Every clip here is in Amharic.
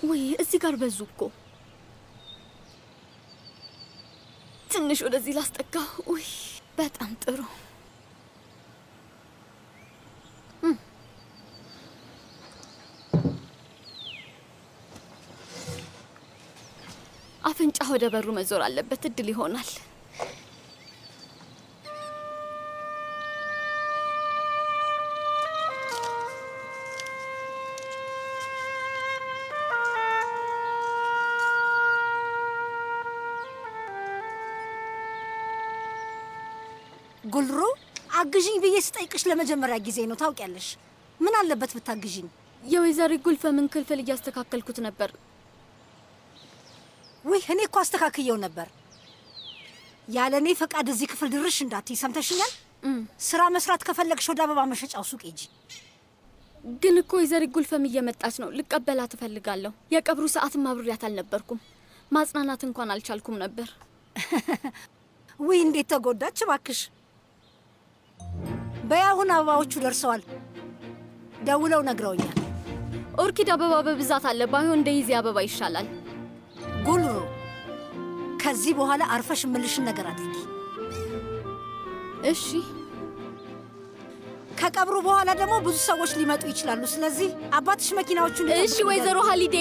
ወይ እዚህ ጋር በዙ እኮ። ትንሽ ወደዚህ ላስጠጋ። ውይ በጣም ጥሩ። እም። አፍንጫ ወደ በሩ መዞር አለበት። እድል ይሆናል። ጉልሩ አግዥኝ ብዬ ስጠይቅሽ ለመጀመሪያ ጊዜ ነው። ታውቂያለሽ። ምን አለበት ብታግዥኝ? የወይዘሪ ጉልፈምን ክፍል እያስተካከልኩት ነበር። ውይ እኔ እኮ አስተካክየው ነበር። ያለ እኔ ፈቃድ እዚህ ክፍል ድርሽ እንዳትይ ሰምተሽኛል? ስራ መስራት ከፈለግሽ ወደ አበባ መሸጫው ሱቅ ሂጂ። ግን እኮ ወይዘሪ ጉልፈም እየመጣች ነው። ልቀበላት እፈልጋለሁ። የቀብሩ ሰዓትም አብሬያት አልነበርኩም። ማጽናናት እንኳን አልቻልኩም ነበር። ውይ እንዴት ተጎዳች እባክሽ። በያሁን አበባዎቹ ደርሰዋል። ደውለው ነግረውኛል። ኦርኪድ አበባ በብዛት አለ። ባይሆን እንደይዜ አበባ ይሻላል። ጉልሩ ከዚህ በኋላ አርፈሽ እምልሽን ነገር አድርጊ። እሺ። ከቀብሩ በኋላ ደግሞ ብዙ ሰዎች ሊመጡ ይችላሉ። ስለዚህ አባትሽ መኪናዎቹን እሺ ወይዘሮ ሀሊዴ።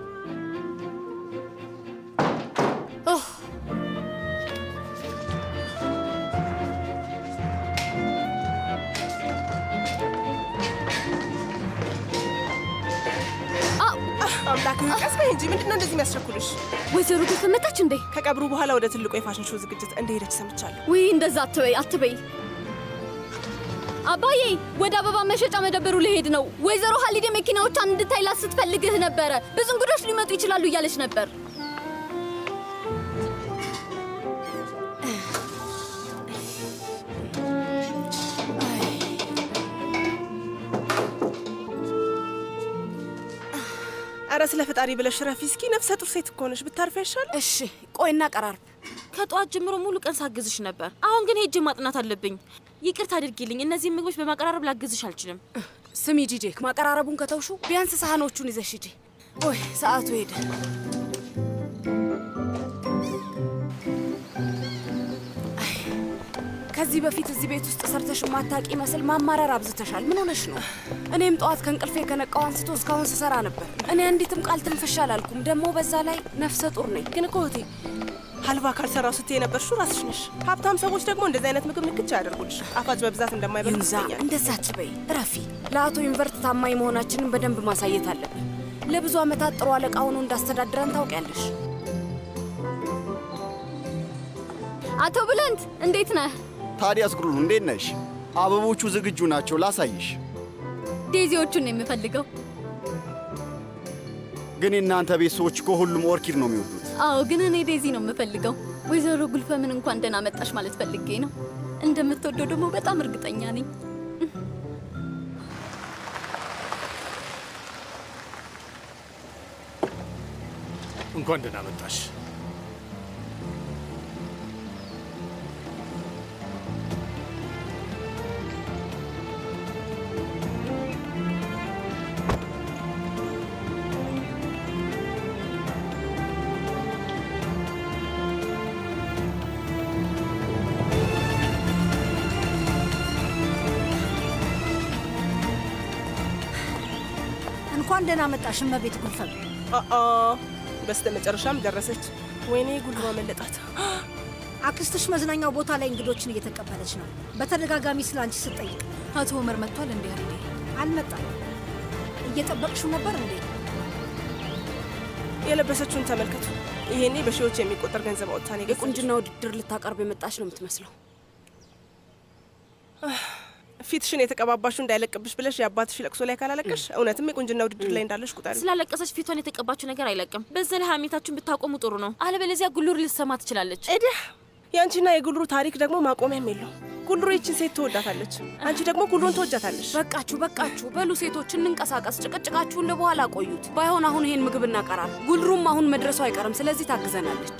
አምላክ ቀስ በይ እንጂ ምንድነው እንደዚህ የሚያስቸኩልሽ? ወይዘሮ ጉልፈም መጣች እንዴ? ከቀብሩ በኋላ ወደ ትልቁ የፋሽን ሾው ዝግጅት እንደሄደች ሰምቻለሁ። ውይ እንደዛ አትበይ አትበይ። አባዬ ወደ አበባ መሸጫ መደብሩ ልሄድ ነው። ወይዘሮ ሀሊዴ መኪናዎቿን እንድታይላት ስትፈልግህ ነበረ። ብዙ እንግዶች ሊመጡ ይችላሉ እያለች ነበር። አረ ስለ ፈጣሪ ብለሽ ረፊ እስኪ። ነፍሰ ጡር ሴት እኮ ነሽ፣ ብታርፊ አይሻል? እሺ ቆይና ቀራርብ። ከጠዋት ጀምሮ ሙሉ ቀን ሳግዝሽ ነበር። አሁን ግን ሄጄ ማጥናት አለብኝ። ይቅርታ አድርጊልኝ። እነዚህ ምግቦች በማቀራረብ ላግዝሽ አልችልም። ስሚ ጂጄ፣ ማቀራረቡን ከተውሹ ቢያንስ ሳህኖቹን ይዘሽ ሂጂ። ኦይ ሰዓቱ ሄደ። አይ፣ ከዚህ በፊት እዚህ ቤት ውስጥ ሰርተሽ ማታቂ መስል ማማረር አብዝተሻል። ምን ሆነሽ ነው? እኔም ጠዋት ከእንቅልፌ ከነቃው አንስቶ እስካሁን ስሰራ ነበር። እኔ አንዲትም ቃል ትንፍሻ አላልኩም። ደግሞ በዛ ላይ ነፍሰ ጡር ነኝ። ግን እኮ እህቴ ሀልባ ካልሰራው ስትይ የነበርሽው ራስሽ ነሽ። ሀብታም ሰዎች ደግሞ እንደዚህ አይነት ምግብ ንክቻ ያደርጉልሽ። ጣፋጭ በብዛት እንደማይበሉ ይንዛ እንደዛ አትበይ ረፊ። ለአቶ ዩኒቨርት ታማኝ መሆናችንን በደንብ ማሳየት አለብን። ለብዙ ዓመታት ጥሩ አለቃ ሆኖ እንዳስተዳድረን ታውቂያለሽ። አቶ ብለንት እንዴት ነህ? ታዲያስ ጉሩሩ እንዴት ነሽ? አበቦቹ ዝግጁ ናቸው፣ ላሳይሽ። ዴዚዎቹን ነው የምፈልገው። ግን የእናንተ ቤት ሰዎች እኮ ሁሉም ኦርኪድ ነው የሚወዱት። አዎ፣ ግን እኔ ዴዚ ነው የምፈልገው። ወይዘሮ ጉልፈምን እንኳን ደህና መጣሽ ማለት ፈልጌ ነው። እንደምትወደው ደግሞ በጣም እርግጠኛ ነኝ። እንኳን ደህና መጣሽ። እንኳን ደህና መጣሽ እመቤት ጉልፈም። አአ በስተ መጨረሻም ደረሰች። ወይኔ ጉልባ መለጣት። አክስትሽ መዝናኛው ቦታ ላይ እንግዶችን እየተቀበለች ነው። በተደጋጋሚ ስለ አንቺ ስትጠይቅ አቶ ኡመር መጥቷል እንዴ? አርዴ አልመጣም። እየጠበቅሽው ነበር እንዴ? የለበሰችውን ተመልከቱ። ይሄኔ በሺዎች የሚቆጠር ገንዘብ አውጥታ ነው የገዛችው። የቁንጅና ውድድር ልታቀርብ የመጣች ነው የምትመስለው። ፊትሽን የተቀባባሹ እንዳይለቅብሽ ብለሽ የአባትሽ ለቅሶ ላይ ካላለቀሽ እውነትም የቁንጅና ውድድር ላይ እንዳለሽ ቁጠሪ። ስላለቀሰች ፊቷን የተቀባችው ነገር አይለቅም። በዛ ላይ ሀሜታችሁን ብታቆሙ ጥሩ ነው። አለበለዚያ ጉሉር ልትሰማ ትችላለች። እድህ የአንቺና የጉልሩ ታሪክ ደግሞ ማቆሚያም የለው። ጉልሩ ይችን ሴት ትወዳታለች፣ አንቺ ደግሞ ጉልሩን ትወጃታለች። በቃችሁ በቃችሁ፣ በሉ ሴቶች እንንቀሳቀስ። ጭቅጭቃችሁን ለበኋላ ቆዩት። ባይሆን አሁን ይሄን ምግብ እናቀራል። ጉልሩም አሁን መድረሱ አይቀርም፣ ስለዚህ ታግዘናለች።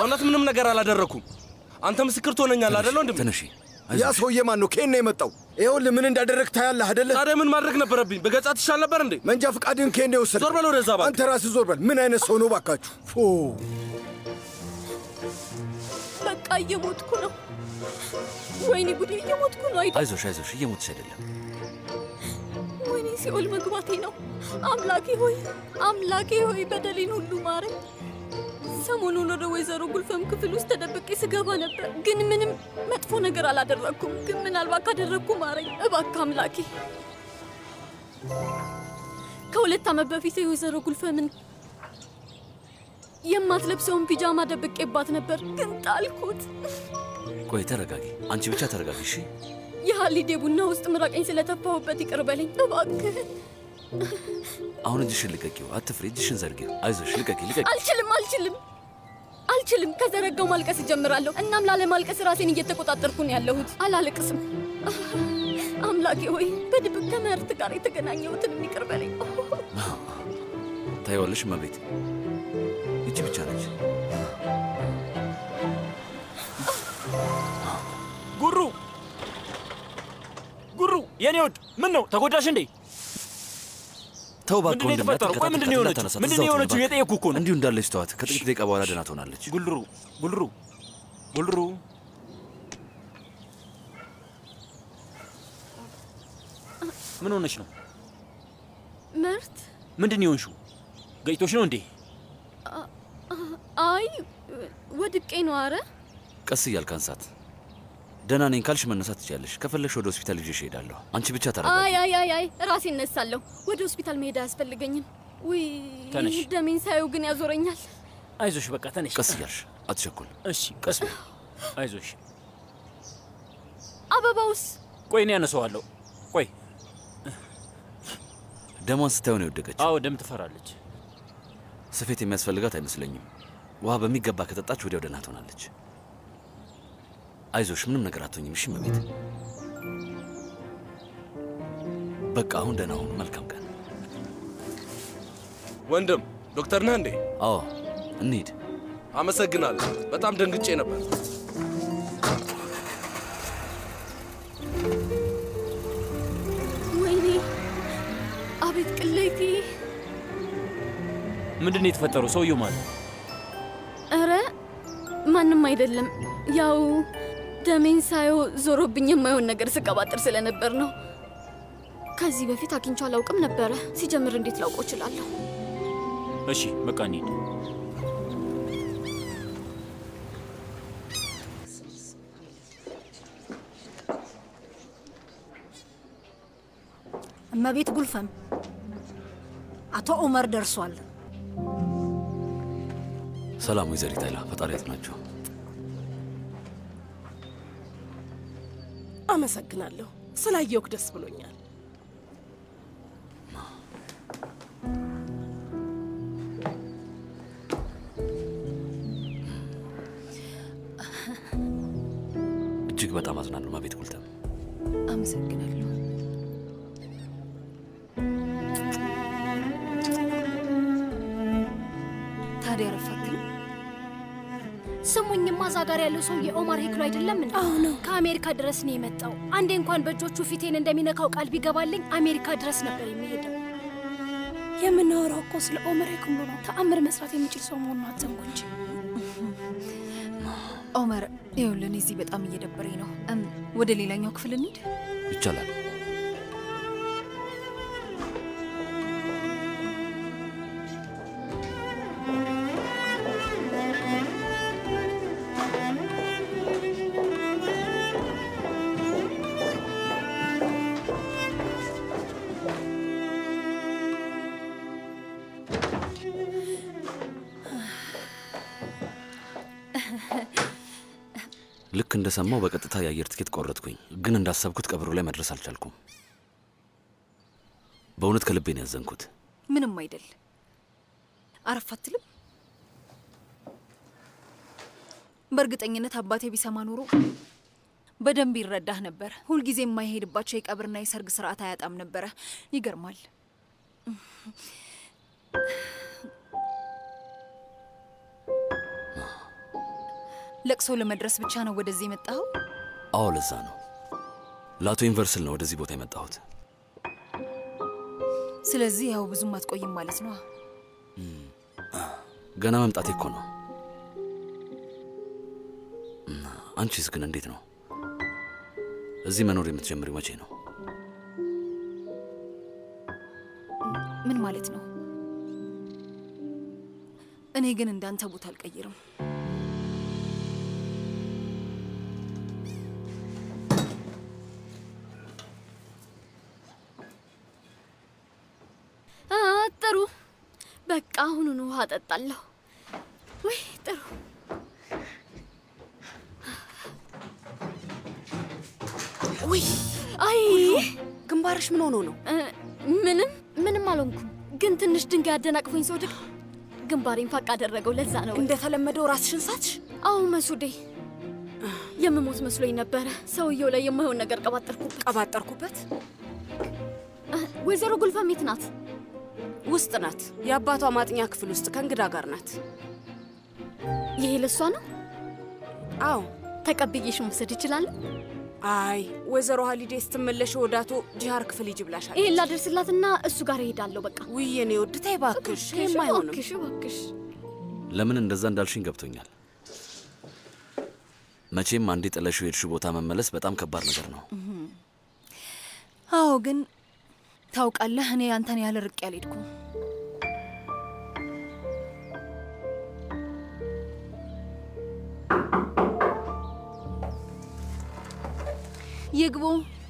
በእውነት ምንም ነገር አላደረኩም። አንተ ምስክር ትሆነኛለህ አይደለ ወንድሜ? ተነሺ። ያ ሰውዬ ማን ነው? ከየት ነው የመጣው? ይኸውልህ ምን እንዳደረግ ታያለህ አይደለ? ታዲያ ምን ማድረግ ነበረብኝ? በገጻት ይሻል ነበር እንዴ? መንጃ ፈቃድን ከየት ነው የወሰድከው? ዞር በል ወደዛ እባክህ። አንተ ራስህ ዞር በል። ምን አይነት ሰው ነው ባካችሁ? ፎ በቃ እየሞትኩ ነው። ወይኔ ጉዴ፣ እየሞትኩ ነው። አይደ አይዞሽ አይዞሽ፣ እየሞትሽ አይደለም። ወይኔ ሲኦል መግባቴ ነው። አምላኬ ሆይ አምላኬ ሆይ በደሌን ሁሉ ማረኝ። ሰሞኑን ወደ ወይዘሮ ጉልፈም ክፍል ውስጥ ተደብቄ ስገባ ነበር፣ ግን ምንም መጥፎ ነገር አላደረግኩም። ግን ምናልባት ካደረግኩ ማረኝ እባክህ አምላኬ። ከሁለት ዓመት በፊት የወይዘሮ ጉልፈምን የማትለብሰውን ፒጃማ ደብቄባት ነበር፣ ግን ጣልኩት። ቆይ ተረጋጊ፣ አንቺ ብቻ ተረጋጊ እሺ። የሀሊዴ ቡና ውስጥ ምራቄኝ ስለተፋሁበት ይቅር በለኝ እባክህ። አሁን እጅሽን ልቀቂው፣ አትፍሪ፣ እጅሽን ዘርጊው። አይዞሽ፣ ልቀቂ፣ ልቀቂ። አልችልም አልችልም አልችልም። ከዘረጋው ማልቀስ እጀምራለሁ። እናም ላለማልቀስ ራሴን እየተቆጣጠርኩ ነው ያለሁት። አላለቅስም። አምላኬ ሆይ በድብቅ ከምህርት ጋር የተገናኘሁትን ይቅር በለኝ። ታይዋለሽ እመቤት፣ ይቺ ብቻ ነች። ጉሩ ጉሩ፣ የኔ ወድ ምን ነው ተጎዳሽ እንዴ? ተው እባክህ ምንድን ነው ወንድሜ፣ የተፈጠረው? ቆይ አትንቀጣት፣ ምንድን ነው የሆነችው? እንዳታነሳት፣ ምንድን እዛው ነው ትሁን የሆነችው? እባክህ። የጠየኩህ እኮ ነው። እንዲሁ እንዳለች ተዋት። ከጥቂት ደቂቃ በኋላ ደህና ትሆናለች። ጉልሩ ጉልሩ ጉልሩ ምን ሆነች ነው? ምህርት ምንድን ነው የሆንሽው? ገጭቶሽ ነው እንዴ? አይ ወድቄ ነው። አረ ቀስ እያልክ አንሳት። ደህና ነኝ ካልሽ መነሳት ትችያለሽ። ከፈለግሽ ወደ ሆስፒታል ይዤሽ እሄዳለሁ። አንቺ ብቻ ተረጋጊ። አይ አይ አይ አይ ራሴ እነሳለሁ። ወደ ሆስፒታል መሄድ አያስፈልገኝም። ውይ ተነሽ። ደሜን ሳየው ግን ያዞረኛል። አይዞሽ፣ በቃ ተነሽ። ቀስ እያልሽ አትቸኩል። እሺ፣ ቀስ በይ። አይዞሽ። አበባውስ ቆይ እኔ ያነሰዋለሁ። ቆይ። ደሟን ስታየው ነው የወደቀችው። አዎ ደም ትፈራለች። ስፌት የሚያስፈልጋት አይመስለኝም። ውሃ በሚገባ ከጠጣች ወዲያው ደህና ትሆናለች። አይዞሽ፣ ምንም ነገር አትሆኝም። እሺ እመቤት። በቃ አሁን ደህና ሁኑ። መልካም ቀን። ወንድም ዶክተር ነህ እንዴ? አዎ፣ እንሂድ። አመሰግናለሁ። በጣም ደንግጬ ነበር። ወይኔ አቤት ቅሌቴ! ምንድን ነው የተፈጠረው? ሰውየው ማለት እረ ማንም አይደለም። ያው ደሜን ሳየው ዞሮብኝ የማይሆን ነገር ስቀባጥር ስለነበር ነው። ከዚህ በፊት አግኝቼው አላውቅም ነበረ። ሲጀምር እንዴት ላውቀው እችላለሁ? እሺ፣ በቃ እንሂድ። እመቤት ጉልፈም አቶ ኡመር ደርሷል። ሰላም ወይዘሪት አይላ፣ ፈጣሪ ያጽናቸው። አመሰግናለሁ። ስላየውክ ደስ ብሎኛል። እጅግ በጣም አዝናለሁ እመቤት ጉልተም። አመሰግናለሁ። ታዲያ ረፋትም ስሙኝማ፣ እዛ ጋር ያለው ሰውዬ ኦማር ሄክሎ አይደለም እንዴ? አዎ ነው። ከአሜሪካ ድረስ ነው የመጣው። አንዴ እንኳን በእጆቹ ፊቴን እንደሚነካው ቃል ቢገባልኝ አሜሪካ ድረስ ነበር የሚሄደው። የምናወራው እኮ ስለ ኦመር ሄክሎ ነው። ተአምር መስራት የሚችል ሰው መሆኑን አትዘንጉ እንጂ። ኦመር፣ ይኸውልህ እኔ እዚህ በጣም እየደበረኝ ነው። እም፣ ወደ ሌላኛው ክፍል እንሂድ። ይቻላል። ልክ እንደሰማው በቀጥታ የአየር ትኬት ቆረጥኩኝ፣ ግን እንዳሰብኩት ቀብሩ ላይ መድረስ አልቻልኩም። በእውነት ከልቤ ነው ያዘንኩት። ምንም አይደል። አረፍ አትልም? በእርግጠኝነት አባቴ ቢሰማ ኖሮ በደንብ ይረዳህ ነበር። ሁልጊዜ የማይሄድባቸው የቀብርና የሰርግ ስርዓት አያጣም ነበረ። ይገርማል። ለቅሶ ለመድረስ ብቻ ነው ወደዚህ የመጣኸው? አዎ ለዛ ነው። ለአቶ ዩኒቨርስል ነው ወደዚህ ቦታ የመጣሁት። ስለዚህ ያው ብዙም አትቆይም ማለት ነው። ገና መምጣቴ እኮ ነው። እና አንቺስ ግን እንዴት ነው? እዚህ መኖር የምትጀምሪው መቼ ነው? ምን ማለት ነው? እኔ ግን እንዳንተ ቦታ አልቀይርም። አ፣ ጥሩ በቃ አሁኑኑ ውሃ እጠጣለሁ። ወይ ጥሩ ውይ አይ ግንባርሽ ምን ሆኖ ነው? እ፣ ምንም ምንም አልሆንኩም፣ ግን ትንሽ ድንጋይ አደናቅፎኝ ስወድቅ ግንባሬን ፋቅ አደረገው። ለዛ ነው እንደተለመደው ራስሽን ሳትሽ? አዎ መሱዴ፣ የምሞት መስሎኝ ነበረ። ሰውየው ላይ የማይሆን ነገር ቀባጠርኩበት ቀባጠርኩበት። ወይዘሮ ጉልፈም የት ናት? ውስጥ ናት። የአባቷ ማጥኛ ክፍል ውስጥ ከእንግዳ ጋር ናት። ይሄ ለሷ ነው? አዎ። ተቀብዬሽ መውሰድ ይችላለሁ? አይ ወይዘሮ ሀሊዴ ስትመለሽ ወደ አቶ ጂሃር ክፍል ሂጂ ብላሻለች። ይሄን ላደርስላትና እሱ ጋር እሄዳለሁ። በቃ ውይ የኔ ውድ ተይ እባክሽ፣ ይሄም አይሆንም። እባክሽ እባክሽ። ለምን እንደዛ እንዳልሽኝ ገብቶኛል። መቼም አንዴ ጥለሽው የሄድሽው ቦታ መመለስ በጣም ከባድ ነገር ነው። አዎ፣ ግን ታውቃለህ፣ እኔ አንተን ያለ ርቅ ያልሄድኩም። ይግቡ።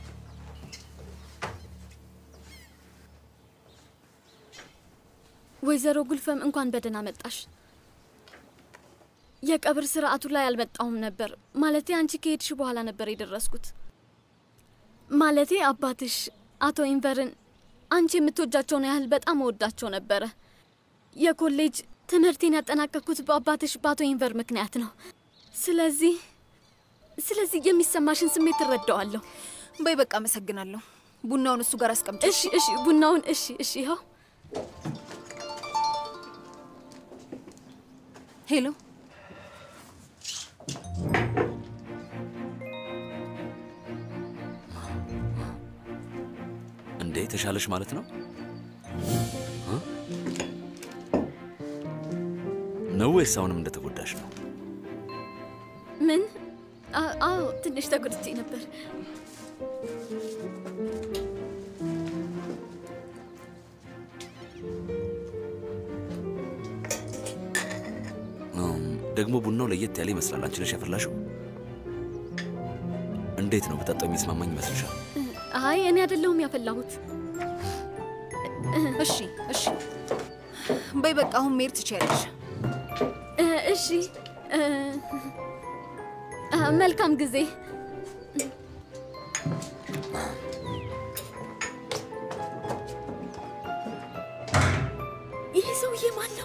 ወይዘሮ ጉልፈም እንኳን በደህና መጣሽ። የቀብር ስርዓቱ ላይ አልመጣሁም ነበር። ማለቴ አንቺ ከሄድሽ በኋላ ነበር የደረስኩት። ማለቴ አባትሽ አቶ ኢንቨርን አንቺ የምትወጃቸውን ያህል በጣም እወዳቸው ነበረ። የኮሌጅ ትምህርቴን ያጠናቀቅኩት በአባትሽ በአቶ ኢንቨር ምክንያት ነው። ስለዚህ ስለዚህ የሚሰማሽን ስሜት እረዳዋለሁ። በይ በቃ አመሰግናለሁ። ቡናውን እሱ ጋር አስቀምጭ። እሺ እሺ፣ ቡናውን እሺ እሺ፣ ይኸው ሄሎ እንዴ ተሻለሽ ማለት ነው እ? ነው ወይስ አሁንም እንደተጎዳሽ ነው? ምን? አ- አዎ ትንሽ ተጎድቼ ነበር። እም፣ ደግሞ ቡናው ለየት ያለ ይመስላል። አንቺ ነሽ ያፈላሽው? እንዴት ነው ብጠጣው የሚስማማኝ ይመስልሻል? አይ እኔ አይደለሁም ያፈላሁት። እሺ እሺ፣ በይ በቃ አሁን መሄድ ትችያለሽ። እ፣ እሺ እ፣ አ፣ መልካም ጊዜ። ይሄ ሰውዬ ማን ነው?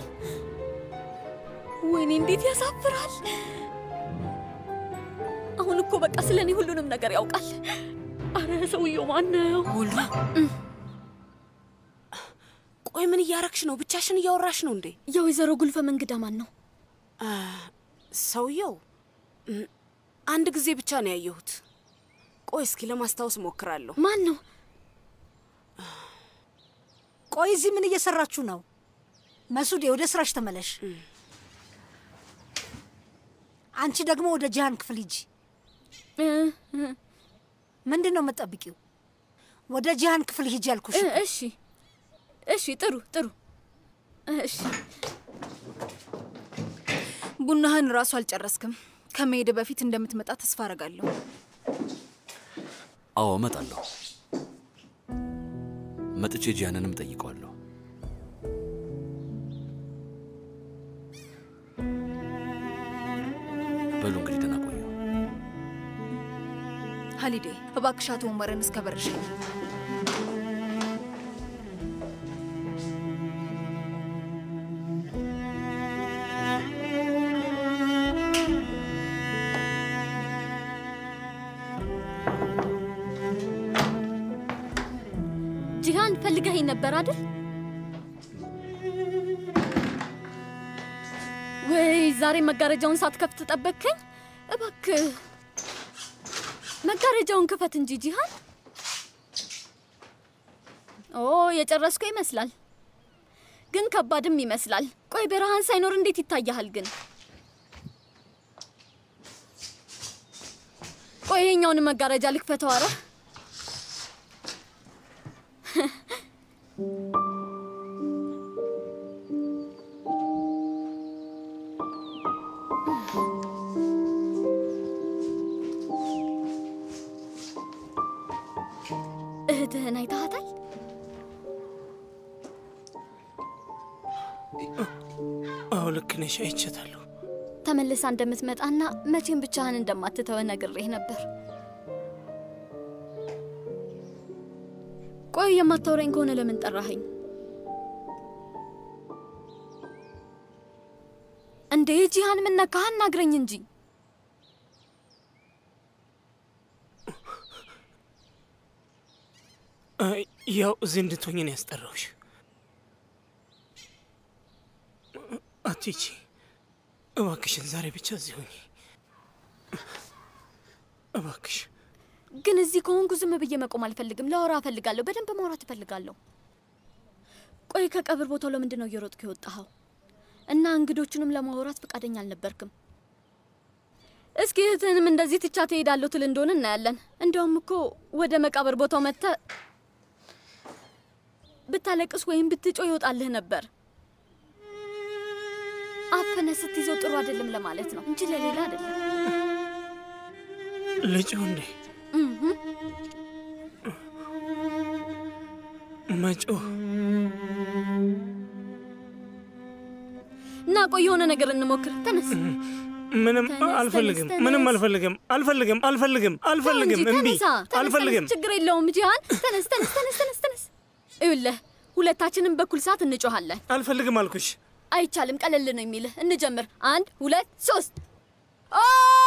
ወይኔ እንዴት ያሳፍራል! አሁን እኮ በቃ ስለ እኔ ሁሉንም ነገር ያውቃል። አረ ሰውየው ማን ነው? ሁሉ ቆይ ምን እያረግሽ ነው? ብቻሽን እያወራሽ ነው እንዴ? የወይዘሮ ጉልፈም እንግዳ ማን ነው? አ፣ ሰውየው እም፣ አንድ ጊዜ ብቻ ነው ያየሁት። ቆይ እስኪ ለማስታወስ ሞክራለሁ። ማን ነው? ቆይ እዚህ ምን እየሰራችሁ ነው? መሱዴ ወደ ስራሽ ተመለሽ። አንቺ ደግሞ ወደ ጂሃን ክፍል ሂጂ። ምንድን ነው የምትጠብቂው? ወደ ጂሃን ክፍል ሂጂ ያልኩሽ። እ፣ እሺ እሺ፣ ጥሩ ጥሩ። እሺ ቡናህን ራሱ አልጨረስክም። ከመሄድ በፊት እንደምትመጣ ተስፋ አረጋለሁ። አዎ እመጣለሁ። መጥቼ ጂያንንም ጠይቀዋለሁ። በሉ እንግዲህ ደህና ቆዩ። ሀሊዴ እባክሽ አቶ ኡመርን እስከ በርሽ ጂሃን ፈልገኸኝ ነበር አይደል? ወይ ዛሬ መጋረጃውን ሳትከፍት ጠበቅከኝ? እባክህ መጋረጃውን ክፈት እንጂ ጂሃን። ኦ የጨረስኩ ይመስላል፣ ግን ከባድም ይመስላል። ቆይ ብርሃን ሳይኖር እንዴት ይታያሃል ግን? ቆይ ይሄኛውን መጋረጃ ልክፈተው። አረ እህትህን አይተሃታል? አዎ ልክ ነሽ፣ አይቼታለሁ። ተመልሳ እንደምትመጣና መቼም ብቻህን እንደማትተወ ነግሬህ ነበር። ቆይ የማታወራኝ ከሆነ ለምን ጠራኸኝ እንዴ? ጂሃን ምን ነካህ? አናግረኝ እንጂ። አይ፣ ያው እዚህ እንድትሆኝ ነው ያስጠራሁሽ። አትሂጂ እባክሽን፣ ዛሬ ብቻ እዚህ ሁኚ እባክሽ። ግን እዚህ ከሆንኩ ዝም ብዬ መቆም አልፈልግም። ላወራ እፈልጋለሁ። በደንብ ማውራት እፈልጋለሁ። ቆይ ከቀብር ቦታው ለምንድን ነው እየሮጥክ የወጣኸው? እና እንግዶቹንም ለማውራት ፈቃደኛ አልነበርክም። እስኪ እህትህንም እንደዚህ ትቻ ትሄዳለሁ ትል እንደሆነ እናያለን። እንዲያውም እኮ ወደ መቃብር ቦታው መጥተህ ብታለቅስ ወይም ብትጮ ይወጣልህ ነበር። አፍነ ስትይዘው ጥሩ አይደለም ለማለት ነው እንጂ ለሌላ አይደለም። ልጭው እንዴ እህ መጮህ እና ቆይ የሆነ ነገር እንሞክር። ተነስ። ምንም ተነስ፣ አልፈልግም፣ ተነስ፣ ምንም ተነስ። አልፈልግም፣ አልፈልግም፣ አልፈልግም፣ አልፈልግም፣ ተው እንጂ፣ እምቢ፣ ተነሳ፣ ተነስ፣ አልፈልግም። ተነስ፣ ችግር የለውም ጂሃን። ተነስ፣ ተነስ፣ ተነስ፣ ተነስ፣ ተነስ። ይኸውልህ ሁለታችንም በኩል ሰዓት እንጮኻለን። አልፈልግም አልኩሽ። አይቻልም፣ ቀለል ነው የሚልህ። እንጀምር። አንድ ሁለት ሶስት። ኦ!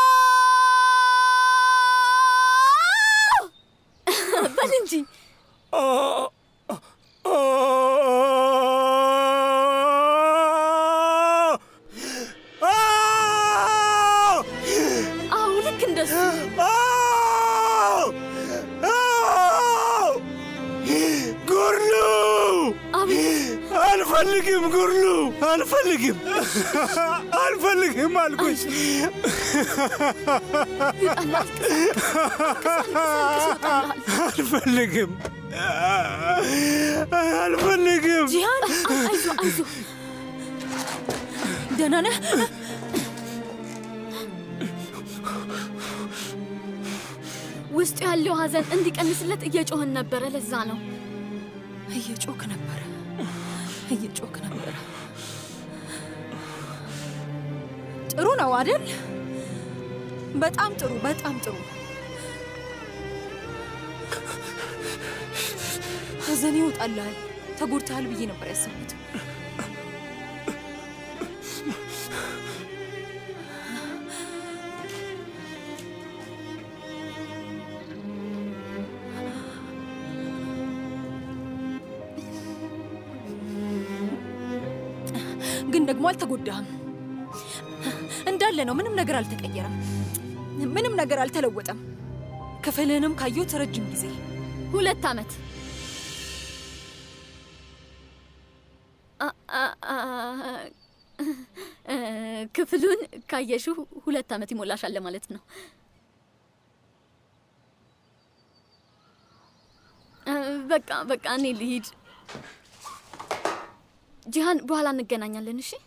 በል እንጂ አዎ፣ ልክ እንደሱ ጉርሉ አልፈልግም፣ ጉርሉ አልፈልግም፣ አልፈልግም አልኩሽ። አልፈልግም፣ አልፈልግም። ጂሃን አይዞ አይዞ ደህና ነህ? ውስጡ ያለው ሀዘን እንዲቀንስለት እየጮህን ነበረ። ለዛ ነው እየጮክ ነበረ፣ እየጮክ ነበረ። ጥሩ ነው አይደል? በጣም ጥሩ፣ በጣም ጥሩ። ሀዘን ይወጣልሃል። ተጎድተሃል ብዬ ነበር ያሰብኩት። ግን ደግሞ አልተጎዳህም። እንዳለ ነው። ምንም ነገር አልተቀየረም። ምንም ነገር አልተለወጠም። ክፍልህንም ካየሁት ረጅም ጊዜ ሁለት ዓመት አ- አ- አ- እ፣ ክፍሉን ካየሽው ሁለት ዓመት ይሞላሻል ማለት ነው። እ፣ በቃ በቃ እኔ ልሂድ። ጂሃን፣ በኋላ እንገናኛለን። እሺ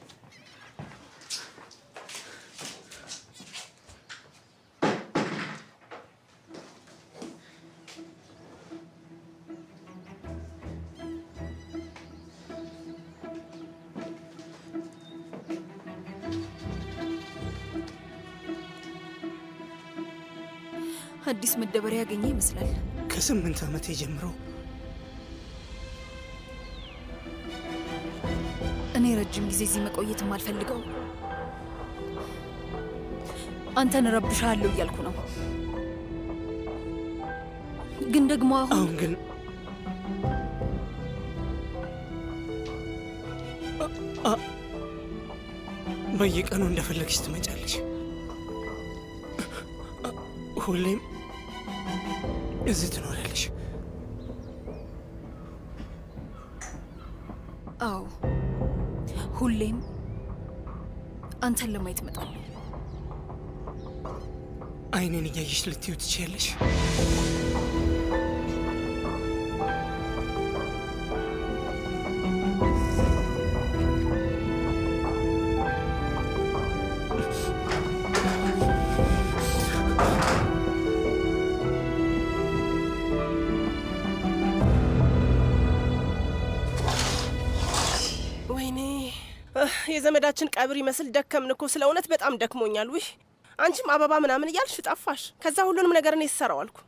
አዲስ መደበሪያ ያገኘ ይመስላል። ከስምንት ዓመቴ ጀምሮ እኔ ረጅም ጊዜ እዚህ መቆየት የማልፈልገው አንተን እረብሻለሁ እያልኩ ነው። ግን ደግሞ አሁን አሁን ግን አ- አ- በየቀኑ እንደፈለግሽ ትመጫለሽ። ሁሌም እዚህ ትኖሪያለሽ? አዎ፣ ሁሌም አንተን ለማየት እመጣለሁ። አይኔን እያየሽ ልትዩ ትችያለሽ? ወይኔ እህ፣ የዘመዳችን ቀብር ይመስል ደከምን እኮ። ስለ እውነት በጣም ደክሞኛል። ውይ አንቺም አበባ ምናምን እያልሽ ጠፋሽ። ከዛ ሁሉንም ነገር እኔ ስሰራው አልኩ።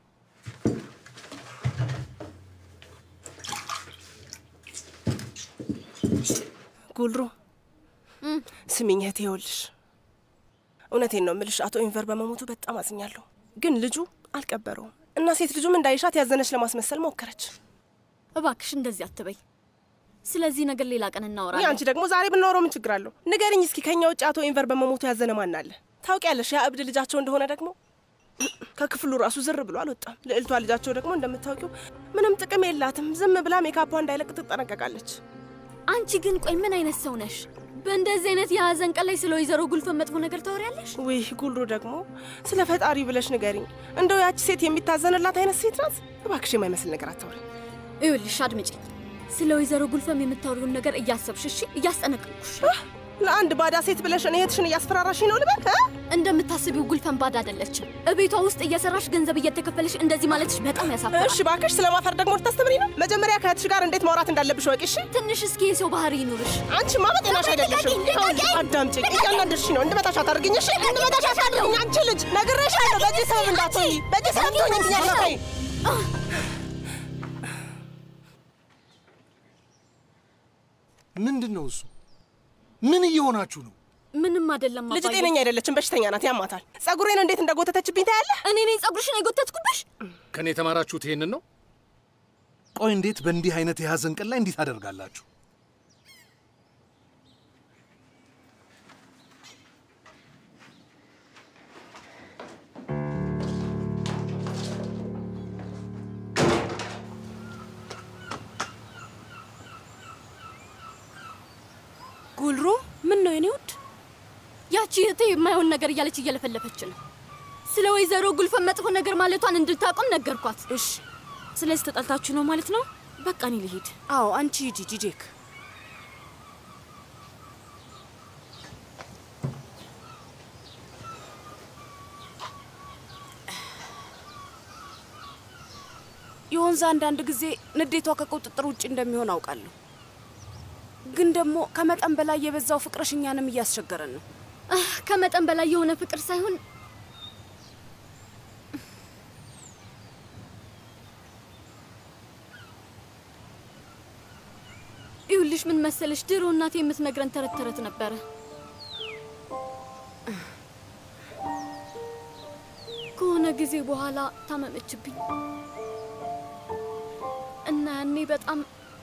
ጉልሩ ስሚኝ እህቴ፣ ይኸውልሽ እውነቴን ነው የምልሽ፣ አቶ ኢንቨር በመሞቱ በጣም አዝኛለሁ። ግን ልጁ አልቀበረውም እና ሴት ልጁም እንዳይሻት ያዘነች ለማስመሰል ሞከረች። እባክሽ እንደዚህ አትበይ። ስለዚህ ነገር ሌላ ቀን ይህ እናወራለን። አንቺ ደግሞ ዛሬ ብናወራው ምን ችግር አለው? ንገርኝ እስኪ ከኛ ውጭ አቶ ኢንቨር በመሞቱ ያዘነ ማን አለ? ታውቂያለሽ፣ ያ እብድ ልጃቸው እንደሆነ ደግሞ ከክፍሉ ራሱ ዝር ብሎ አልወጣም። ልዕልቷ ልጃቸው ደግሞ እንደምታውቂው ምንም ጥቅም የላትም። ዝም ብላ ሜካፓ እንዳይለቅ ትጠነቀቃለች። አንቺ ግን ቆይ ምን አይነት ሰው ነሽ? በእንደዚህ አይነት የሀዘን ቀን ላይ ስለ ወይዘሮ ጉልፈን መጥፎ ነገር ታወሪያለሽ? ውይ ጉልሩ ደግሞ ስለ ፈጣሪ ብለሽ ንገሪኝ። እንደው ያቺ ሴት የሚታዘንላት አይነት ሴት ናት? እባክሽ የማይመስል ነገር አታውሪ። ይኸውልሽ አድምጪኝ። ስለ ወይዘሮ ጉልፈም የምታወሪውን ነገር እያሰብሽ እሺ፣ እያስጠነቅቅኩሽ። ለአንድ ባዳ ሴት ብለሽ እኔ እህትሽን እያስፈራራሽ ነው ልበል? እ? እንደምታስቢው ጉልፈን ባዳ አይደለችም። እቤቷ ውስጥ እየሰራሽ ገንዘብ እየተከፈለሽ እንደዚህ ማለትሽ በጣም ያሳፍራል። እሺ እባክሽ ስለ ማፈር ደግሞ ልታስተምሪ ነው? መጀመሪያ ከእህትሽ ጋር እንዴት ማውራት እንዳለብሽ ወቂ። እሺ ትንሽ እስኪ የሰው ባህሪ ይኑርሽ። አንቺማ በጤናሽ አይደለሽም። ይኸውልሽ አዳምጪኝ፣ እያንዳንድሽ ነው እንድመታሽ አታደርግኝ። እሺ እንድመታሽ አታደርግኝ። አንቺ ልጅ ነግሬሻለሁ። በዚህ ሰበብ እንዳትሆኚ፣ በዚህ ሰበብ ትሆኚብኛለሽ። ተይ ምንድን ነው እሱ? ምን እየሆናችሁ ነው? ምንም አይደለም ልጅ አባዬ። ጤነኛ አይደለችም፣ በሽተኛ ናት፣ ያማታል። ጸጉሬን እንዴት እንደጎተተችብኝ ታያለህ። እኔ ነኝ ጸጉርሽን የጎተትኩብሽ? ከኔ የተማራችሁት ይሄንን ነው? ቆይ እንዴት በእንዲህ አይነት የሐዘን ቀን ላይ እንዲህ ታደርጋላችሁ? ጉልሩ ምን ነው የኔ ውድ? ያቺ እህቴ የማይሆን ነገር እያለች እየለፈለፈች ነው። ስለ ወይዘሮ ጉልፈን መጥፎ ነገር ማለቷን እንድታቆም ነገርኳት። እሺ፣ ስለዚህ ተጣልታችሁ ነው ማለት ነው? በቃ እኔ ልሂድ። አዎ አንቺ ሂጂ ጂጄክ። የወንዝ አንዳንድ ጊዜ ንዴቷ ከቁጥጥር ውጭ እንደሚሆን አውቃለሁ። ግን ደግሞ ከመጠን በላይ የበዛው ፍቅርሽ እኛንም እያስቸገረን ነው። አህ፣ ከመጠን በላይ የሆነ ፍቅር ሳይሆን ይኸውልሽ ምን መሰለሽ፣ ድሮ እናቴ የምትነግረን ተረት ተረት ነበረ። ከሆነ ጊዜ በኋላ ታመመችብኝ እና ያኔ በጣም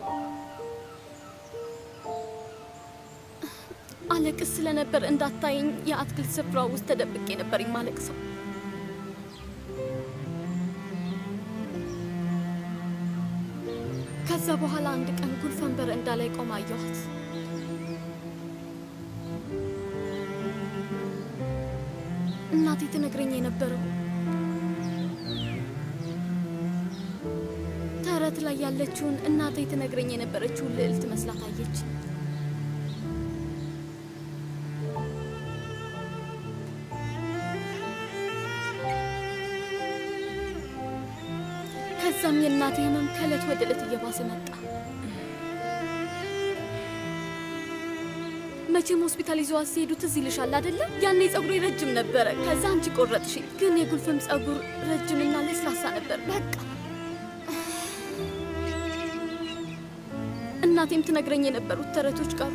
አለቅስ ስለነበር እንዳታየኝ የአትክልት ስፍራ ውስጥ ተደብቄ ነበር የማለቅሰው። ከዛ በኋላ አንድ ቀን ጉልፈን በረንዳ ላይ ቆማ አየኋት። እናቴ ትነግረኝ የነበረው ተረት ላይ ያለችውን እናቴ ትነግረኝ የነበረችውን ልዕልት መስላት አየች። ከዛም የእናቴ ህመም ከእለት ወደ ዕለት እየባሰ መጣ። መቼም ሆስፒታል ይዘዋት ሲሄዱ ትዝ ይልሻል አይደለም? ያኔ ጸጉሬ ረጅም ነበረ። ከዛ አንቺ ቆረጥሽኝ። ግን የጉልፍም ጸጉር ረጅምና ለስላሳ ነበር። በቃ እናቴም ትነግረኝ የነበሩት ተረቶች ቀሩ።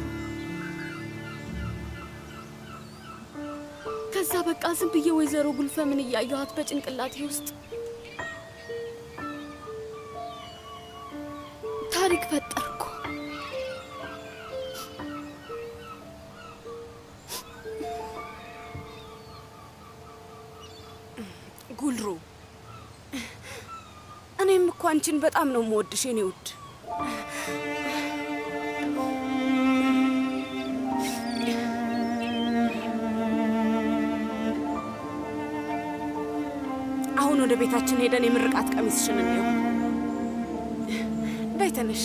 ከዛ በቃ ዝም ብዬ ወይዘሮ ጉልፈምን እያየኋት በጭንቅላቴ ውስጥ ታሪክ ፈጠርኩ። ጉልሩ፣ እኔም እኮ አንቺን በጣም ነው የምወድሽ የኔ ውድ። አሁን ወደ ቤታችን ሄደን የምርቃት ቀሚስሽን እንየው። በይ ተነሽ።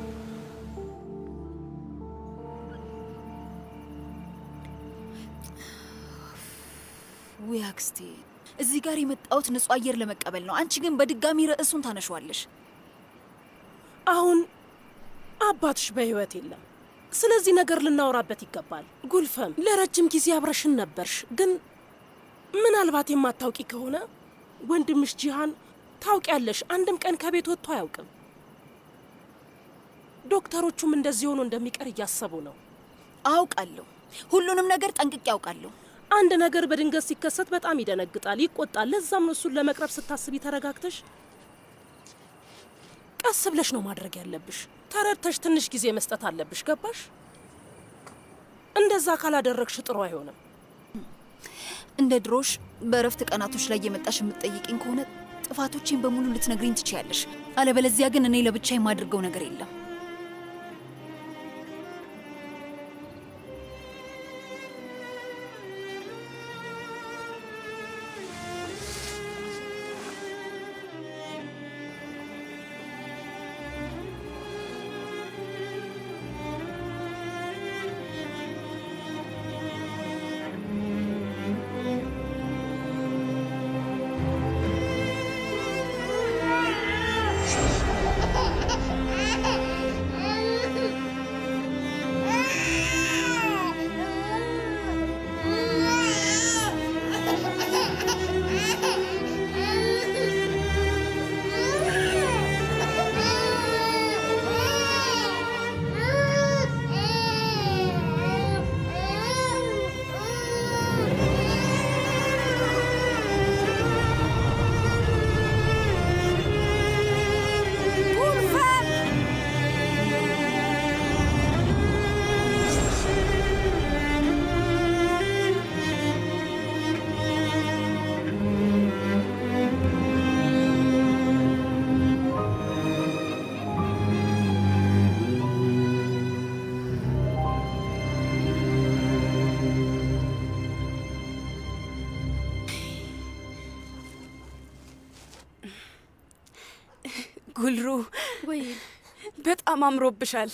ውይ አክስቴ፣ እዚህ ጋር የመጣሁት ንጹህ አየር ለመቀበል ነው። አንቺ ግን በድጋሚ ርዕሱን ታነሿለሽ። አሁን አባትሽ በህይወት የለም። ስለዚህ ነገር ልናወራበት ይገባል። ጉልፈም ለረጅም ጊዜ አብረሽን ነበርሽ፣ ግን ምናልባት የማታውቂ ከሆነ ወንድምሽ ጂሃን ታውቂያለሽ፣ አንድም ቀን ከቤት ወጥቶ አያውቅም። ዶክተሮቹም እንደዚህ ሆኖ እንደሚቀር እያሰቡ ነው። አውቃለሁ፣ ሁሉንም ነገር ጠንቅቄ አውቃለሁ። አንድ ነገር በድንገት ሲከሰት በጣም ይደነግጣል፣ ይቆጣል። ለዛም ነው እሱን ለመቅረብ ስታስቢ ተረጋግተሽ ቀስ ብለሽ ነው ማድረግ ያለብሽ። ተረድተሽ ትንሽ ጊዜ መስጠት አለብሽ። ገባሽ? እንደዛ ካላደረግሽ ጥሩ አይሆንም። እንደ ድሮሽ በእረፍት ቀናቶች ላይ የመጣሽ የምትጠይቅኝ ከሆነ ጥፋቶቼን በሙሉ ልትነግሪኝ ትችያለሽ። አለበለዚያ ግን እኔ ለብቻ የማደርገው ነገር የለም። ጉልሩ ወይ በጣም አምሮብሻል።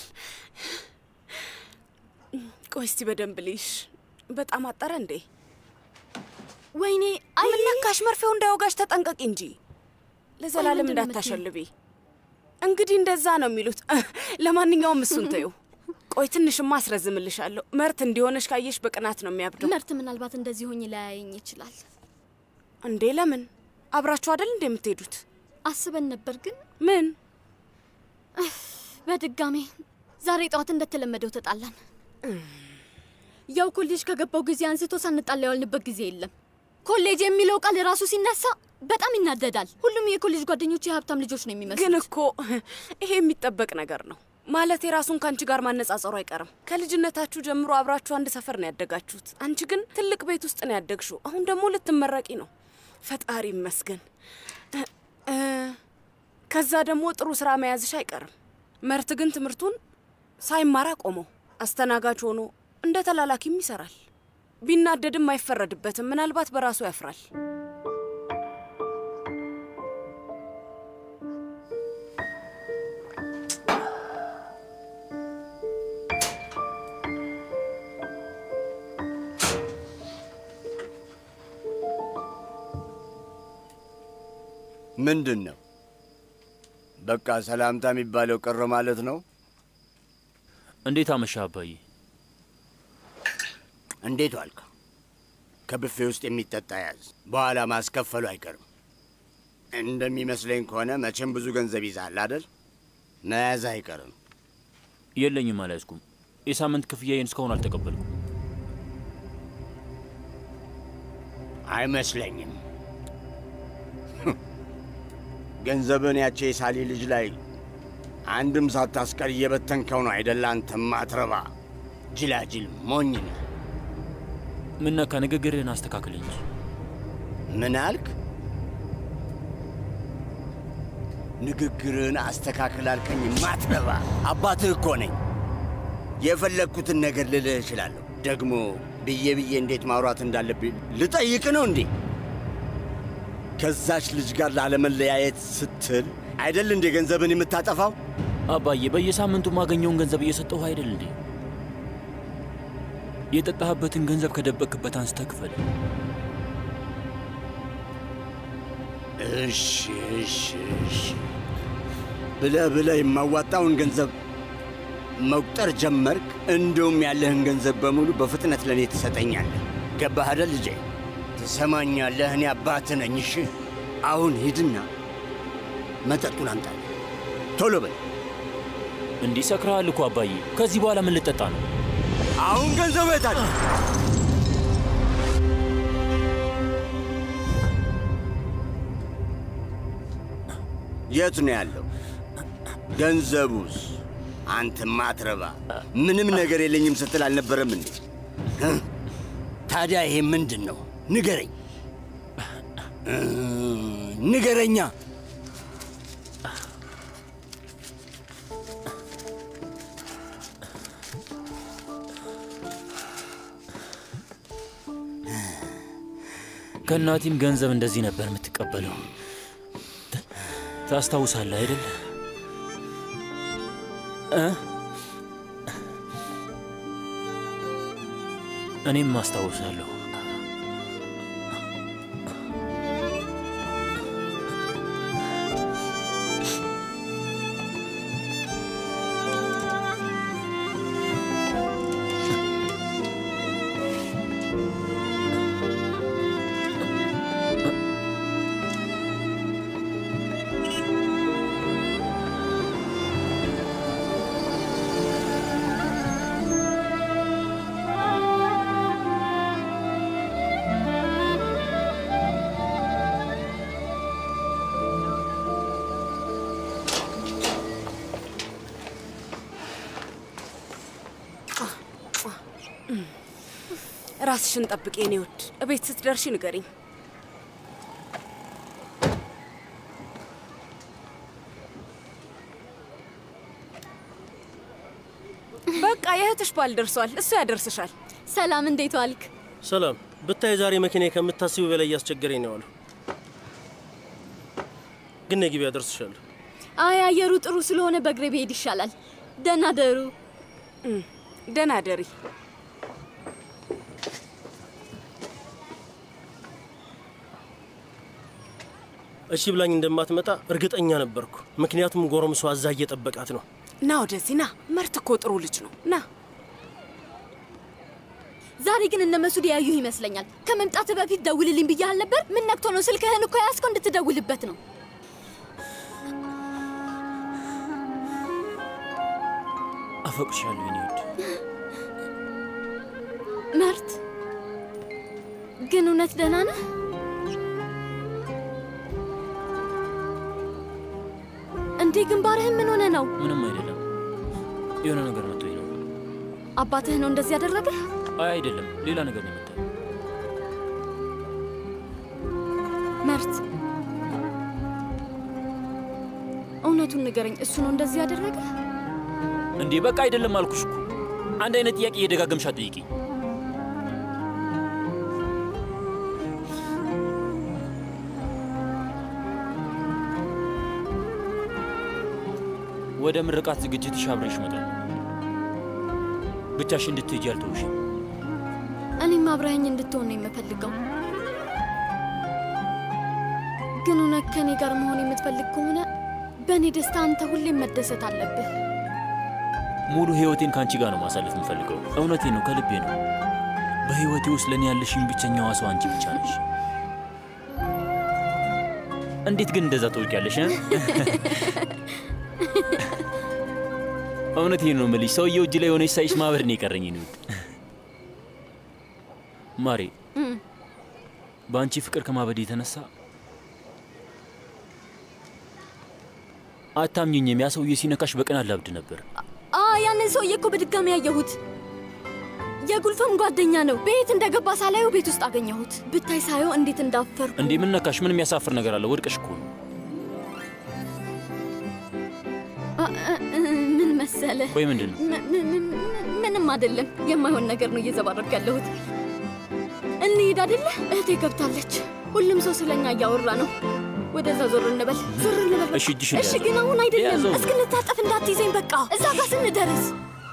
ቆይ እስቲ በደንብ ልይሽ። በጣም አጠረ እንዴ? ወይኔ አምናካሽ መርፌው እንዳይወጋሽ ተጠንቀቂ እንጂ ለዘላለም ምንድን ነው እንዳታሸልቢ። እንግዲህ እንደዛ ነው የሚሉት። ለማንኛውም እሱን ተይው። ቆይ ትንሽማ አስረዝምልሻለሁ። መርት እንዲሆነሽ ካየሽ በቅናት ነው የሚያብደው። መርት ምናልባት እንደዚህ ሆኜ ላያየኝ ይችላል። እንዴ ለምን? አብራችሁ አይደል እንዴ የምትሄዱት? አስበን ነበር ግን ምን በድጋሜ ዛሬ ጠዋት እንደተለመደው ተጣላን። ያው ኮሌጅ ከገባው ጊዜ አንስቶ ሳንጣላ ያዋልንበት ጊዜ የለም። ኮሌጅ የሚለው ቃል ራሱ ሲነሳ በጣም ይናደዳል። ሁሉም የኮሌጅ ጓደኞች የሀብታም ልጆች ነው የሚመስሉት። ግን እኮ ይሄ የሚጠበቅ ነገር ነው። ማለት የራሱን ከአንቺ ጋር ማነጻጸሩ አይቀርም። ከልጅነታችሁ ጀምሮ አብራችሁ አንድ ሰፈር ነው ያደጋችሁት። አንቺ ግን ትልቅ ቤት ውስጥ ነው ያደግሽው። አሁን ደግሞ ልትመረቂ ነው። ፈጣሪ ይመስገን። እ፣ ከዛ ደግሞ ጥሩ ስራ መያዝሽ አይቀርም። መርት ግን ትምህርቱን ሳይማራ ቆመው አስተናጋጅ ሆኖ እንደ ተላላኪም ይሰራል። ቢናደድም አይፈረድበትም። ምናልባት በራሱ ያፍራል። ምንድን ነው? በቃ ሰላምታ የሚባለው ቀረ ማለት ነው። እንዴት አመሻ አባዬ? እንዴት ዋልክ? ከብፌ ውስጥ የሚጠጣ ያዝ፣ በኋላ ማስከፈሉ አይቀርም። እንደሚመስለኝ ከሆነ መቼም ብዙ ገንዘብ ይዛል አደል? መያዝ አይቀርም። የለኝም፣ አልያዝኩም። የሳምንት ክፍያዬን እስካሁን አልተቀበልኩም። አይመስለኝም። ገንዘብን ያቼ የሳሊ ልጅ ላይ አንድም ሳታስቀር እየበተንከው ነው አይደል? አንተ ማትረባ ጅላጅል ሞኝ ነህ። ምነካ ንግግርህን አስተካክል እንጂ። ምን አልክ? ንግግርን አስተካክል አልከኝ ማትረባ አባትህ እኮ ነኝ። የፈለግኩትን ነገር ልልህ እችላለሁ። ደግሞ ብዬ ብዬ እንዴት ማውራት እንዳለብኝ ልጠይቅ ነው እንዴ? ከዛች ልጅ ጋር ላለመለያየት ስትል አይደል እንዴ ገንዘብን የምታጠፋው? አባዬ በየሳምንቱ ማገኘውን ገንዘብ እየሰጠሁ አይደል እንዴ? የጠጣህበትን ገንዘብ ከደበቅበት አንስተህ ክፈል። እሺ እሺ እሺ ብለህ ብለህ የማዋጣውን ገንዘብ መቁጠር ጀመርክ። እንደውም ያለህን ገንዘብ በሙሉ በፍጥነት ለእኔ ትሰጠኛለህ። ገባህ አይደል ልጄ? ትሰማኛለህ? እኔ አባትህ ነኝ። እሺ አሁን ሂድና መጠጡን አምጣልህ። ቶሎ በል። እንዲህ ሰክረሃል እኮ አባዬ። ከዚህ በኋላ ምን ልጠጣ ነው? አሁን ገንዘቡ የት አለ? የት ነው ያለው? ገንዘቡስ? አንተ ማትረባ ምንም ነገር የለኝም ስትል አልነበረም እንዴ? እ? ታዲያ ይሄ ምንድን ነው? ንገረኝ እ፣ ንገረኛ። ከእናቴም ገንዘብ እንደዚህ ነበር የምትቀበለው። ታ- ታስታውሳለህ አይደል? እ? እኔም አስታውሳለሁ። ራስሽን ጠብቂ የኔ ውድ። እቤት ስትደርሺ ንገሪኝ። በቃ የእህትሽ ባል ደርሷል። እሱ ያደርስሻል። ሰላም፣ እንዴት ዋልክ? ሰላም። ብታይ ዛሬ መኪና ከምታስቢው በላይ እያስቸገረኝ ነው ያለው። ግን ነይ ግቢ፣ ያደርስሻለሁ። አይ አየሩ ጥሩ ስለሆነ በእግሬ ብሄድ ይሻላል። ደህና ደሩ። ደህና ደሪ። እሺ ብላኝ እንደማትመጣ እርግጠኛ ነበርኩ። ምክንያቱም ጎረምሷ እዛ እየጠበቃት ነው። ና ወደዚህ ና። መርት እኮ ጥሩ ልጅ ነው። ና ዛሬ ግን እነ መሱድ ያዩህ ይመስለኛል። ከመምጣት በፊት ደውልልኝ ብያህል ነበር። ምን ነክቶ ነው? ስልክህን እኮ ያዝከው እንድትደውልበት ነው። አፈቅሻለሁ የኔ ውድ። መርት ግን እውነት ደህና ነህ? እንዴ ግንባርህን ምን ሆነ ነው? ምንም አይደለም። የሆነ ነገር መጥቶኝ ነው። አባትህ ነው እንደዚህ ያደረገ? አይ አይደለም፣ ሌላ ነገር ነው የመጣው። መርት እውነቱን ንገረኝ። እሱ ነው እንደዚህ ያደረገ? እንዴ በቃ አይደለም አልኩሽ እኮ። አንድ አይነት ጥያቄ እየደጋገምሽ አትጠይቂኝ። ወደ ምርቃት ዝግጅትሽ አብሬሽ እመጣለሁ። ብቻሽ እንድትሄጂ አልተውሽም። እኔም አብረኸኝ እንድትሆን ነው የምፈልገው። ግን እውነት ከእኔ ጋር መሆን የምትፈልግ ከሆነ በእኔ ደስታ አንተ ሁሌም መደሰት አለብህ። ሙሉ ህይወቴን ከአንቺ ጋር ነው ማሳለፍ የምፈልገው። እውነቴን ነው፣ ከልቤ ነው። በህይወቴ ውስጥ ለእኔ ያለሽኝ ብቸኛዋ ሰው አንቺ ብቻ ነሽ። እንዴት ግን እንደዛ ትወቂያለሽ? እ? እውነቴን ነው የምልሽ። ሰውየው እጅ ላይ የሆነች ሳይሽ ማበድ ነው የቀረኝ። ነው ማሬ፣ እም፣ በአንቺ ፍቅር ከማበድ የተነሳ አታምኝኝም። ያ ሰውዬ ሲነካሽ በቀን አላብድ ነበር። አ ያንን ሰውዬ እኮ በድጋሚ ያየሁት የጉልፈም ጓደኛ ነው። ቤት እንደገባ ሳላየው ቤት ውስጥ አገኘሁት። ብታይ ሳየው እንዴት እንዳፈርኩ። እንዴ ምን ነካሽ? ምን የሚያሳፍር ነገር አለ? ወድቀሽ እኮ ነው። ምን መሰለ፣ ቆይ ምንድን ነው? ም- ም- ም- ምንም አይደለም። የማይሆን ነገር ነው እየዘባረብክ ያለሁት። እንሂድ አይደለ? እህቴ ገብታለች። ሁሉም ሰው ስለኛ እያወራ ነው። ወደዛ ዞር እንበል፣ ዞር እንበል። እሺ፣ እጅሽን እሺ፣ ያዘው። ግን አሁን አይደለም። ያዘው። እስክንታጠፍ እንዳትይዘኝ። በቃ እዛ ጋር ስንደርስ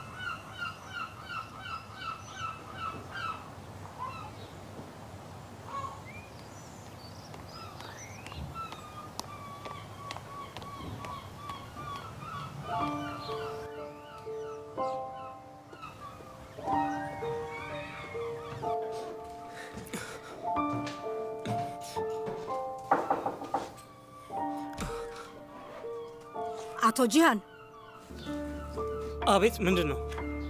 አቶ ጂሃን አቤት፣ ምንድን ነው?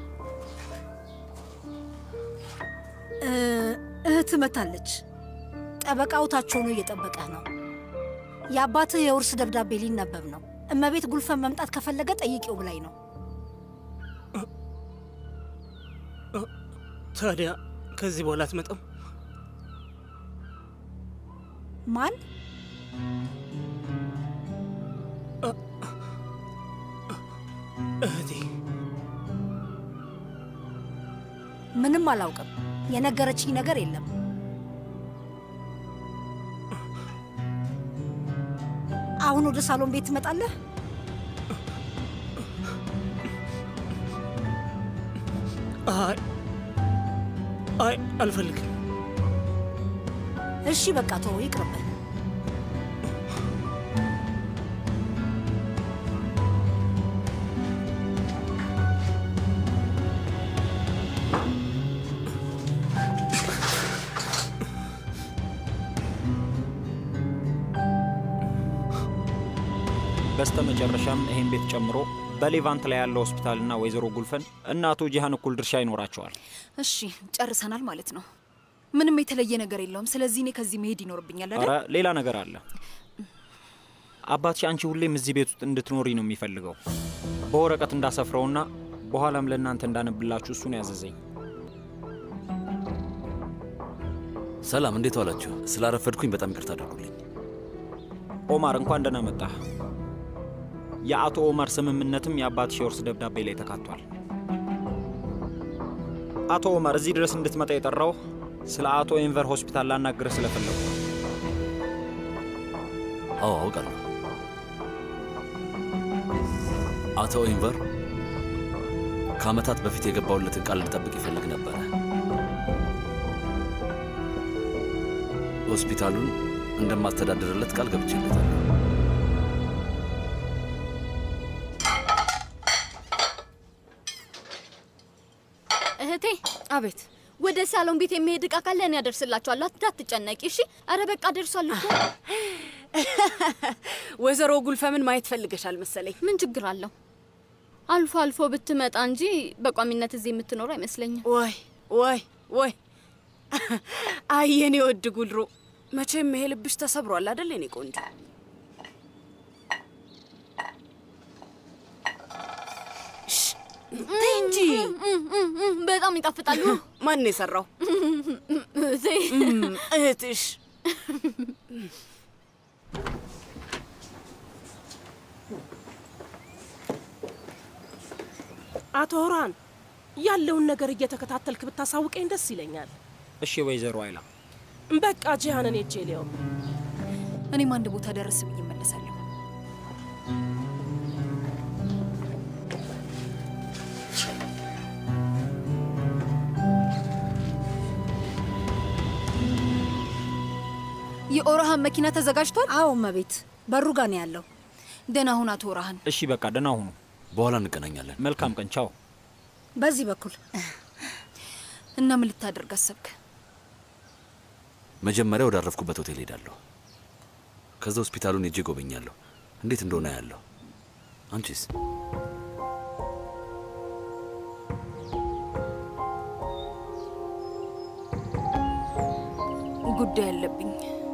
እ፣ እህት መታለች። ጠበቃው ታች ሆኖ እየጠበቀህ ነው። የአባትህ የውርስ ደብዳቤ ሊነበብ ነው። እመቤት ጉልፈን መምጣት ከፈለገ ጠይቂው ብላኝ ነው። ታዲያ ከዚህ በኋላ አትመጣም? ማን? እህቴ ምንም አላውቅም። የነገረችኝ ነገር የለም። አሁን ወደ ሳሎን ቤት ትመጣለህ? አይ አይ አልፈልግም። እሺ በቃ ተወው፣ ይቅርብህ። በስተመጨረሻም ይሄን ቤት ጨምሮ በሌቫንት ላይ ያለው ሆስፒታልና ወይዘሮ ጉልፈን እና አቶ ጂሃን እኩል ድርሻ ይኖራቸዋል። እሺ ጨርሰናል ማለት ነው። ምንም የተለየ ነገር የለውም። ስለዚህ እኔ ከዚህ መሄድ ይኖርብኛል ኧረ አይደል? ሌላ ነገር አለ። አባትሽ አንቺ ሁሌም እዚህ ቤት ውስጥ እንድትኖሪ ነው የሚፈልገው። በወረቀት እንዳሰፍረውና በኋላም ለእናንተ እንዳነብላችሁ እሱን ያዘዘኝ። ሰላም፣ እንዴት ዋላችሁ? ስላረፈድኩኝ በጣም ይቅርታ አድርጉልኝ። ኦማር እንኳን ደህና መጣህ። የአቶ ኦማር ስምምነትም የአባትሽ የውርስ ደብዳቤ ላይ ተካቷል። አቶ ኦማር እዚህ ድረስ እንድትመጣ የጠራው ስለ አቶ ኤንቨር ሆስፒታል ላናግርህ ስለፈለጉ ነው። አዎ አውቃለሁ። አቶ ኢንቨር ከዓመታት በፊት የገባውለትን ቃል ልጠብቅ ይፈልግ ነበረ። ሆስፒታሉን እንደማስተዳድርለት ቃል ገብቼለታለሁ። እህቴ። አቤት። ወደ ሳሎን ቤት የሚሄድ እቃ ካለ እኔ አደርስላችኋለሁ። እንዳትጨነቂ እሺ። አረ በቃ ደርሷል እኮ። ወይዘሮ ጉልፈምን ማየት ፈልገሻል መሰለኝ። ምን ችግር አለው? አልፎ አልፎ ብትመጣ እንጂ በቋሚነት እዚህ የምትኖር አይመስለኝም። ወይ ወይ ወይ አይ የኔ ወድ ጉልሩ፣ መቼም ይሄ ልብሽ ተሰብሯል አደል የኔ ቆንጆ? ተይ እንጂ በጣም ይጣፍጣሉ። ማን ነው የሰራው? እህቴ እህትሽ። አቶ ሆራን ያለውን ነገር እየተከታተልክ ብታሳውቀኝ ደስ ይለኛል። እሺ ወይዘሮ አይላ በቃ ጂሃንን ሄጄ ሊየው። እኔም አንድ ቦታ ደረስ ብዬ እመለሳለሁ። የኦራሃን መኪና ተዘጋጅቷል? አዎ እመቤት፣ በሩ ጋ ነው ያለው። ደህና ሁን አቶ ኦራሃን። እሺ በቃ ደህና ሁኑ። በኋላ እንገናኛለን። መልካም ቀን። ቻው። በዚህ በኩል እና ምን ልታደርግ አሰብክ? መጀመሪያ ወዳረፍኩበት ሆቴል ሄዳለሁ። ከዛ ሆስፒታሉን ሄጄ ጎበኛለሁ፣ እንዴት እንደሆነ ያለሁ። አንቺስ? ጉዳይ አለብኝ።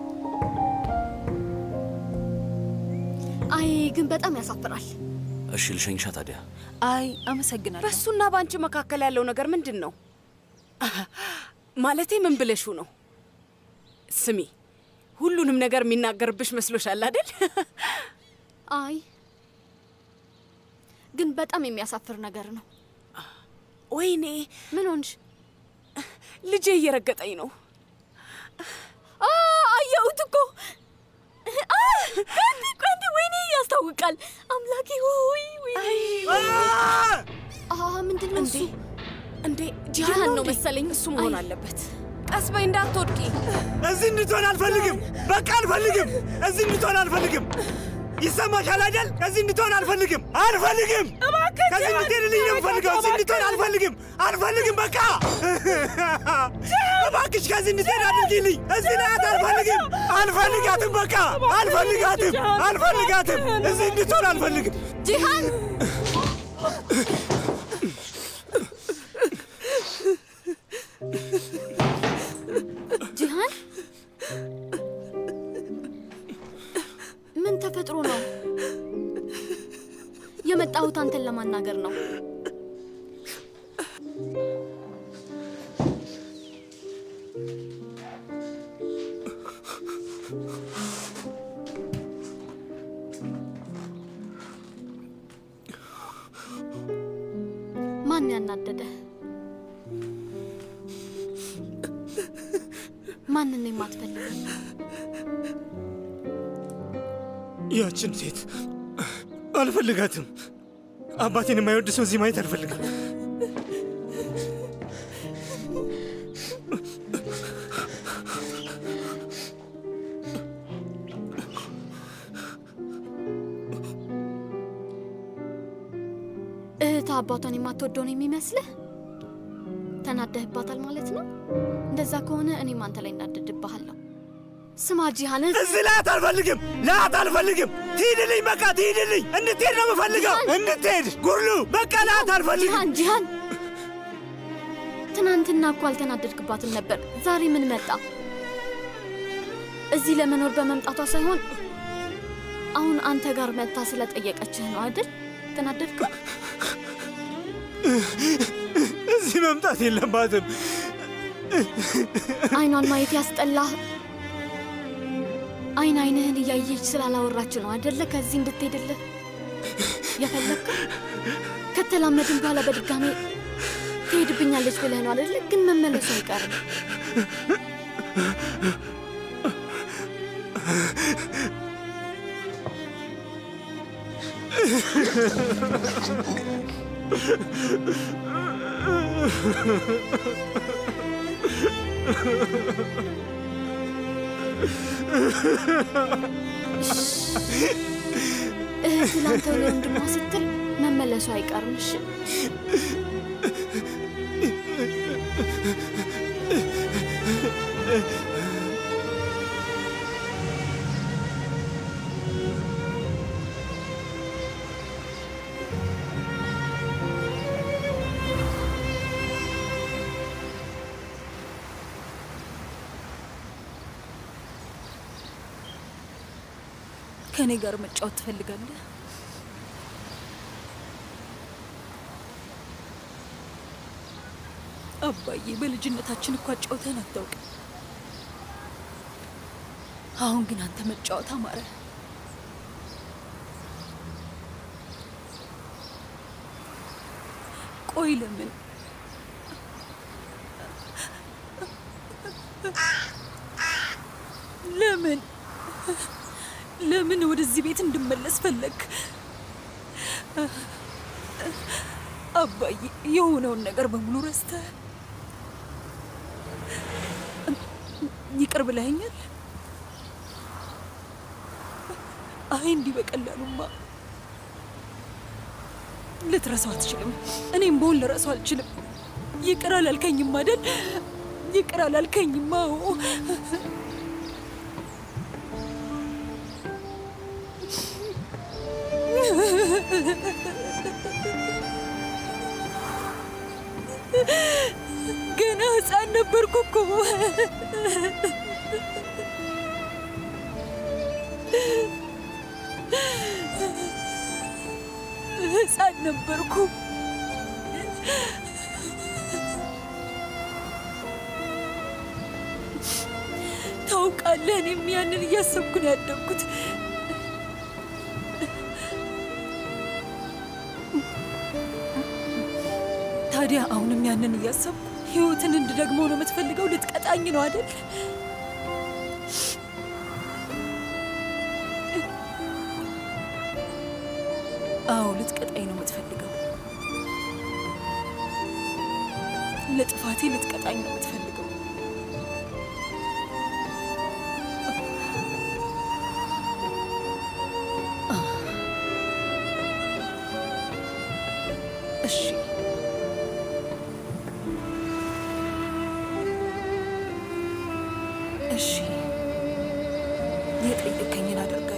አይ ግን በጣም ያሳፍራል። እሺ ልሸኝሻ ታዲያ። አይ አመሰግናለሁ። በእሱና በአንቺ መካከል ያለው ነገር ምንድን ነው? ማለቴ ምን ብለሹ ነው? ስሚ፣ ሁሉንም ነገር የሚናገርብሽ መስሎሻል አይደል? አይ ግን በጣም የሚያሳፍር ነገር ነው። ወይኔ ምን ሆንሽ? ልጄ እየረገጠኝ ነው። አ አየሁት እኮ አ፣ ቀንዲ ቀንዲ፣ ወይኔ ያስታውቃል። አምላኬ ሆይ ወይኔ አ ምንድን ነው እሱ? እንዴ ጂሃን ነው መሰለኝ። እሱ መሆን አለበት። ቀስ በይ እንዳትወድቂ። እዚህ እንድትሆን አልፈልግም። በቃ አልፈልግም። እዚህ እንድትሆን አልፈልግም። ይሰማሻል አይደል? ከዚህ እንድትሆን አልፈልግም። አልፈልግም። ከዚህ እንድትሄድልኝ ነው የምፈልገው። እዚህ እንድትሆን አልፈልግም። አልፈልግም። በቃ እባክሽ ከዚህ እንድትሄድ አድርጊልኝ። እዚህ ናት። አልፈልግም። አልፈልጋትም። በቃ አልፈልጋትም። አልፈልጋትም። እዚህ እንድትሆን አልፈልግም። ጂሃን ጂሃን ምን ተፈጥሮ ነው? የመጣሁት አንተን ለማናገር ነው። ማን ያናደደ? ማንን ነው የማትፈልገው? ያችን ሴት አልፈልጋትም። አባቴን የማይወድ ሰው እዚህ ማየት አልፈልግም። እህት አባቷን የማትወደው ነው የሚመስልህ? ተናደህባታል ማለት ነው? እንደዛ ከሆነ እኔም አንተ ላይ እናደድብሃለሁ። ስማ ጂሃን፣ እዚህ ላት አልፈልግም። ላት አልፈልግም። ትሂድልኝ፣ በቃ ትሂድልኝ። እንድትሄድ ነው የምፈልገው። እንድትሄድ ጉርሉ፣ በቃ ላት አልፈልግም። ጂሃን ጂሃን፣ ትናንትና እኮ አልተናደድክባትም ነበር። ዛሬ ምን መጣ? እዚህ ለመኖር በመምጣቷ ሳይሆን አሁን አንተ ጋር መጥታ ስለጠየቀችህ ነው አይደል? ተናደድክ? እዚህ መምጣት የለባትም። አይኗን ማየት ያስጠላህ። አይን አይንህን እያየች ስላላወራች ነው አይደለ? ከዚህ እንድትሄድልህ የፈለግከው። ከተላመድን በኋላ በድጋሜ ትሄድብኛለች ብለህ ነው አይደለ? ግን መመለሱ አይቀርም። እህት ላንተ ለወንድሟ ስትል መመለሱ አይቀርም። እሺ ከእኔ ጋር መጫወት ትፈልጋለህ? አባዬ በልጅነታችን እኮ አጫውተን አታውቅም። አሁን ግን አንተ መጫወት አማረ። ቆይ ለምን ለምን ለምን ወደዚህ ቤት እንድመለስ ፈለግ? አባዬ የሆነውን ነገር በሙሉ ረስተህ ይቅር ብለኸኛል? አይ እንዲህ በቀላሉማ ልትረሳው አትችልም። እኔም በሆን ልረሳው አልችልም። ይቅር አላልከኝም አይደል? ይቅር አላልከኝም። አዎ ገና ሕፃን ነበርኩ እኮ። ሕፃን ነበርኩ። ታውቃለህ፣ እኔም ያንን እያሰብኩ ነው ያደግኩት። ታዲያ አሁንም ያንን እያሰብኩ ህይወትን እንድደግመው ነው የምትፈልገው? ልትቀጣኝ ነው አይደል? አዎ ልትቀጣኝ ነው የምትፈልገው። ለጥፋቴ ልትቀጣኝ ነው የምትፈልገው። እሺ እሺ፣ የጠየቀኝን አደርጋለሁ።